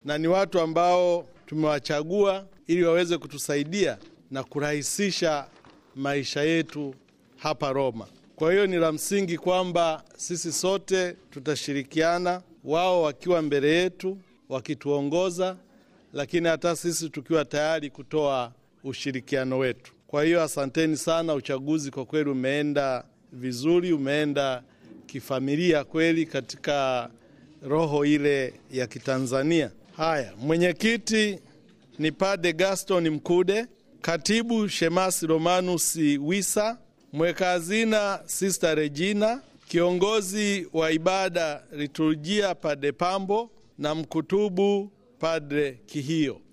na ni watu ambao tumewachagua ili waweze kutusaidia na kurahisisha maisha yetu hapa Roma. Kwa hiyo ni la msingi kwamba sisi sote tutashirikiana, wao wakiwa mbele yetu wakituongoza, lakini hata sisi tukiwa tayari kutoa ushirikiano wetu. Kwa hiyo asanteni sana. Uchaguzi kwa kweli umeenda vizuri, umeenda kifamilia kweli, katika roho ile ya Kitanzania. Haya, mwenyekiti ni Pade Gaston Mkude, katibu Shemasi Romanus Wisa, mweka hazina Sister Regina, kiongozi wa ibada liturujia Pade Pambo na mkutubu Padre Kihio.